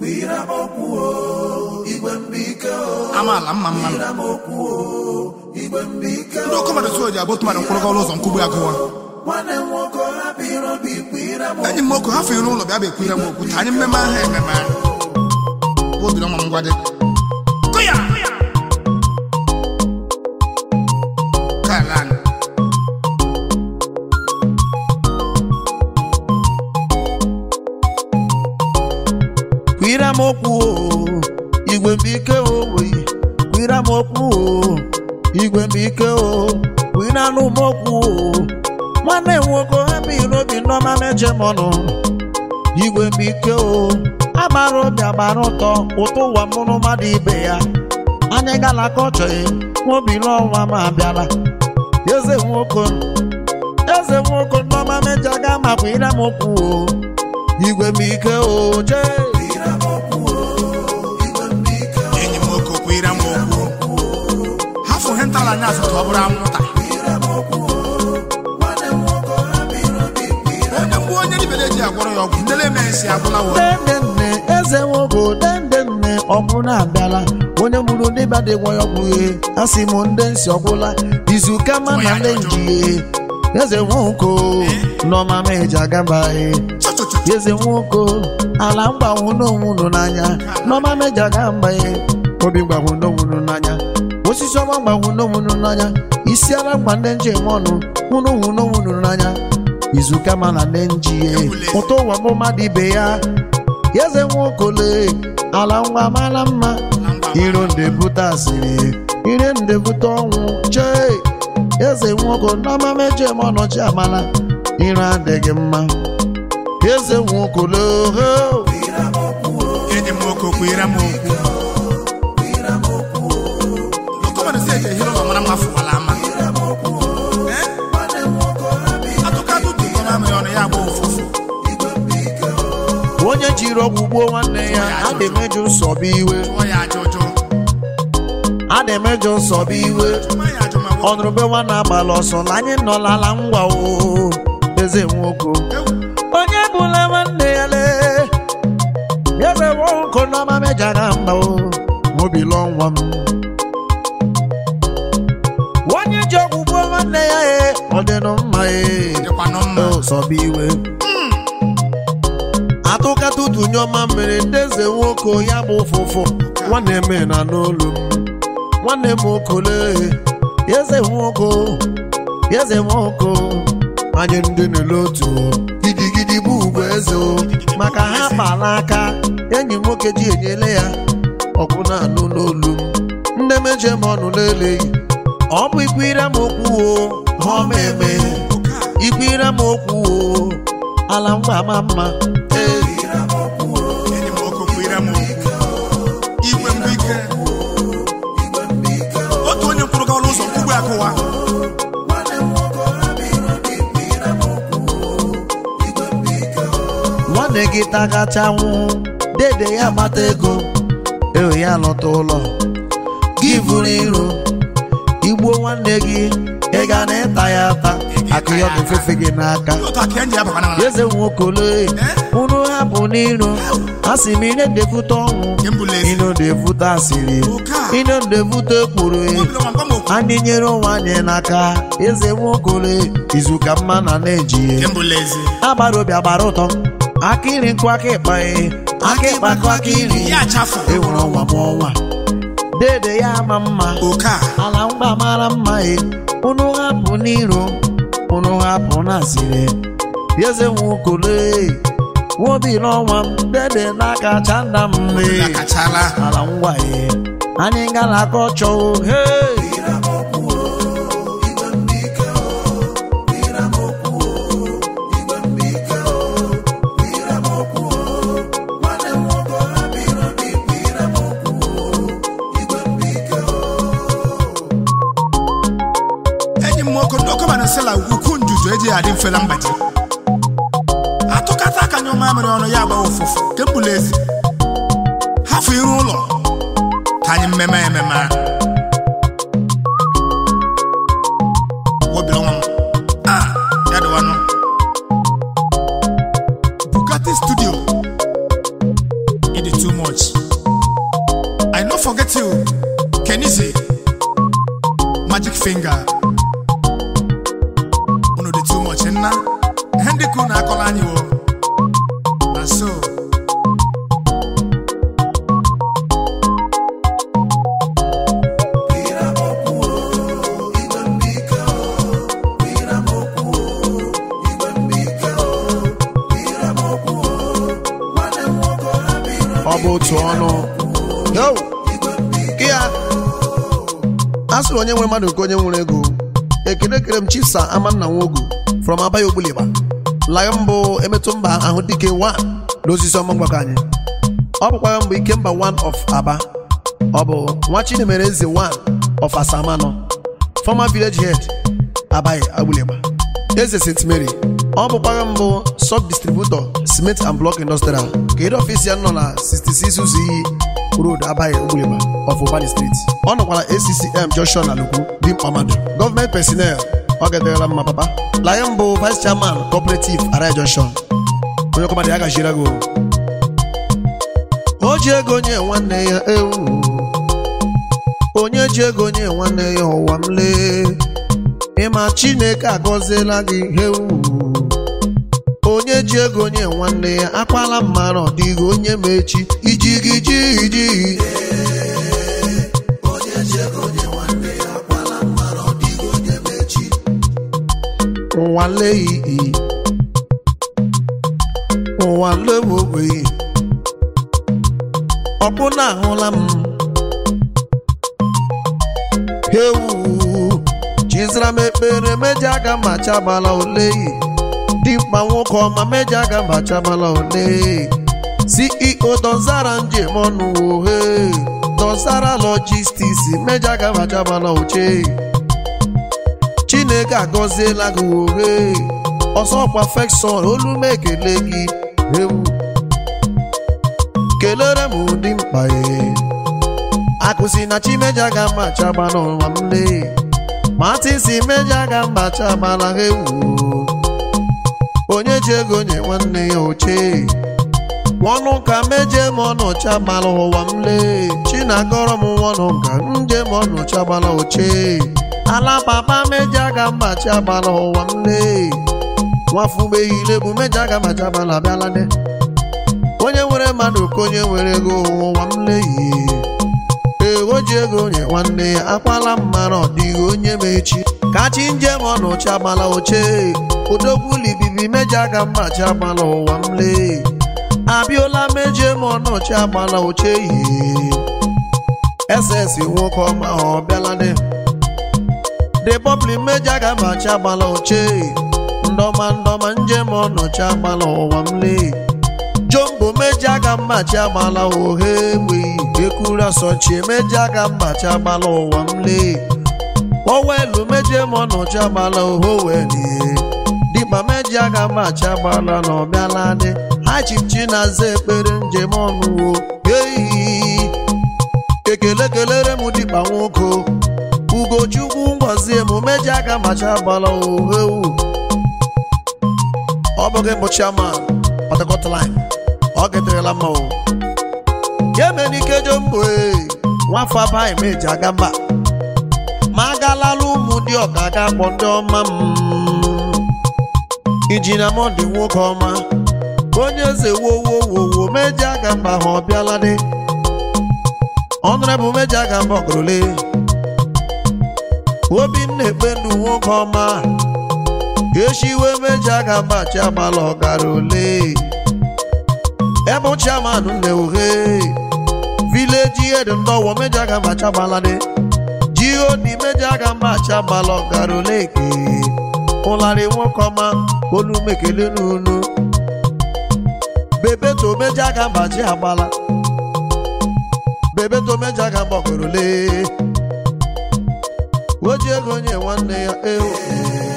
amaala mma mma ndị ọkụ mmadụ so ji abụ tụmadụ mkpụrụ ọrụ ụzọ nkwugbu agụwa enyi m nwoke hafụ iru ụlọ bịa bụ ekwire m okwu ka anyị mmemme ahụ ememe obiri ọma ngwa dị Kụya! Kalan. kwira m okwu o, igwe mbike owe kwira m okwu o, igwe mbike o kwira nụ m okwu o. nwanne m nwoke ha biri obi ndọma meje m ọnụ igwe mbike o agbara obi agbara ụtọ ụtọ ụwa mụrụ mmadụ ibe ya anyị gala ka ọ chọghị nwobili ọnwa ma abịala eze nwoke eze nwoke ndọma meje ga ma kwira m okwu o igwe mbike o jee enyi m nwoke kwere m okwu hafụ ihe ntala anya asatọ ọ bụrụ anwụnta onye mgbe onye dibere ji agwọrọ ya ọgwụ ndele eme esi agwụla wo dendenne eze nwoke dendenne ọbụla abịala onye mụrụ dịba dị gwa ya ọgwụghe asị m ndị nsị ọgwụla izu kama na ndị njighe eze nwoke nọma meji agabaghị chọchọchọ eze nwoke ala mgbanwu n'onwunu n'anya nọma meji agabaghị obi mgbanwu n'onwunu n'anya osisi ọma mgbanwu n'onwunu n'anya isi ara mgba ndị njem ọnụ nwụrụ nwụ n'onwunu n'anya izu kama na ndị njighe ụtọ ụwa bụ mmadụ ibe ya eze nwokole ala nwa mara mma iro nde bute asịrị ire nde bute ọnwụ chee eze nwoke n'ọma meje m ọnọchi amala ire adịghị mma eze nwokole oho enyi m nwoke kwere m okwu ọkọmadụ si eji ehiri ụlọ mara mma fụwala ama Eh? atụkatụ tụkọ mamịrị ọnụ ya gba ụfụfụ onye jiri ọgwụ gbuo nwanne ya adị mejọ nsọbụ iwe tụọ ya aja ụjọ adị mejọ nsọbụ iwe tụma ya ajọ ma wo ọnụrụbe nwa na-agbala ọsọ na anyị nọlala ngwa o eze nwoke ewu onye bụla nwanne ya lee eze nwoke n'ọma mejara mba o mobili ọnwa m onye ji ọgwụ gbuo nwanne ya e ọ dịnụ mma e dịkwanụ mma sọba iwe atụkata utunye ọma mere ndị eze nwoke ya bụ ụfụfụ nwanne m na n'olu m nwanne m okole eze nwoke eze nwoke anyị ndị nele otu gidigidi bụ ugwu eze o maka ha kpala aka enyi m nwoke ji enyele ya ọgwụ na-anụ n'olu m nne meje m ọnụ leleghị ọ bụ ikwu ire m okwu o ha ọma eme ikwire m okwu o ala ngwa ama mma ee enyi m nwoke kwere m okwu igwe mbụ ike otu onye mkpụrụ gawala ụzọ nkwugbu akụwa nwanne gị tagacha nwụ dede ya gbata ego ewe ya lọta ụlọ gị vụrụ iro igbuo nwanne gị ị ga na ịta ya ata akụ ya ofefe gị n'aka otu aka enji ya bakwana na eze nwokole unu hapụ n'iro a sị m ine devute ọnwụ embula ezi ino devute asịrị ino devute ekworo obili ọma ngwa m okwu anyị nyere onwe anyị n'aka eze nwokole izu ka mma na na-eji embula ezi agbara obi agbara ụtọ aka iri nkụ aka ịkpa e aka ịkpa nkụ aka iri ya achafụ ewere ọnwa m ọnwa dede ya ama mma oke a ala mgba mara mma e unu hapụ n'iro unu hapụ na asịrị eze nwokole nwobi n'ọnwa m dede n'aka chanda m ya e kachala ala ngwa e anyị gara aka ọchọ o hei enyi m nwoke ndị ọkọmadụ sịla ukwu njuju eji adị mfela mgbaji atụkata aka nyụ mamịrị ọnụ ya gba ụfụfụ nke mbula ezi hafụ iru ụlọ ka anyị mmemme ememe a. wobiri ọnwa m a ya dịwanụ Bugatti studio in the too much i no forget you kenize magic finger unu dị too much nna ihe ndị ka unu akọla anyị o na so ọ bụ otu ọnụ yo gị ya a sịrị onye nwere mmadụ nke onye nwere ego ekele kere m chisa amanna nwogu from abaya ogbulịgba laya mbụ emetụ mba ahụ dike 1 n'osisi ọma mgbakọ anyị ọ bụkwara mbụ ike mba 1 of aba ọ bụ nwa chinemere eze 1 of asamano former village head abaya ogbulịgba eze st mary ọ bụkwara mbụ sub distributor cement and block industrial kedu ọfisi ya nọ na 66 ụzọ iyi road abaghị ogbulịgba of ubani street ọ nọkwara accm junction na lukwu dimkpa mmadụ gọọmenti personnel ọ gaderela mma papa laye mbụ vice chairman cooperative arai junction onye ọkọmadị ya gajiere go o ji ego nye nwanne ya ewu onye ji ego nye nwanne ya ụwa m lee ịma chineke agọziela gị hewu onye ji ego nye nwanne ya akwala mmanụ ọ dịghị onye ma echi iji gị ji iji ụwa leyi ụwa lewowe ọbụna ahụla m hewu chizara m ekpere meji aga ma chabala oleyi dimkpa nwoke ọma meji aga ma chabala ole ceo dọzara njem ọnụ ohe dọzara logistics meji aga ma chabala oche chineke agọziela gị ohe ọsọ perfection olu m ekele gị ewu kelere m ụdị mkpa e akụsi na chimeja ga mma chaba n'ụwa m lee matisi meja ga mma chaba na ewu onye ji ego nye nwanne ya oche ọnụ ka meje m ọnụ chabala ụwa m lee chinagọrọ m ọnụ ka nje m ọnụ chabala oche ala papa meja ga mma chabala ụwa m lee nwafugbeghile bụ meja ga mma chabala bịalade onye nwere mmadụ ka onye nwere ego ụwa m leyi ego ji ego nye nwanne ya akwala mmanụ ọ dịghị onye ma echi ka chi njem ọnụ chagbala oche odokwulibibi meja ga mma chagbala ụwa m lee abịola meje m ọnụ chagbala oche yi ss nwoke ọma ọ bịalade the public meja ga mma chagbala oche ndọma ndọma njem ọnụ chagbala ụwa m lee jombo meji aga mmachi agbala ohe enweghị ekuru asọchi emeji aga mmachi agbala ụwa m lee owelu meje m ọnọchi agbala ohe owelie dịkpa meji aga mmachi agbala na ọbịala dị ha chichi na-aza ekpere njem ọnụwo eyi ekele kelere m dịkpa nwoke ugochukwu ngọzie m meji aga mmachi agbala ohe ewu ọ bụghị mbụ chairman Port line ọ geterela mma o ya eme n'ike jombo nwafọ abaghị m eji aga mba ma agalala ụmụ ndị ọka ga akpọ ndị ọma m injinia mọdụ nwoke ọma onye eze wowowowo meji aga mba ha ọ bịala dị ọnụrebụ meji aga mba ọgọrọle obinna ekpendu nwoke ọma echiwe meji aga mba chi agbala ọgara ole ebe chairman nneohe vileji ed ndọwọ meji aga mba chagbalade god meji aga mba chagbala ọgara oleke ụlarị nwoke ọma olumekele n'unu bebeto meji aga mba chi agbala bebeto meji aga mba ọgara ole oji ego nye nwanne ya ewu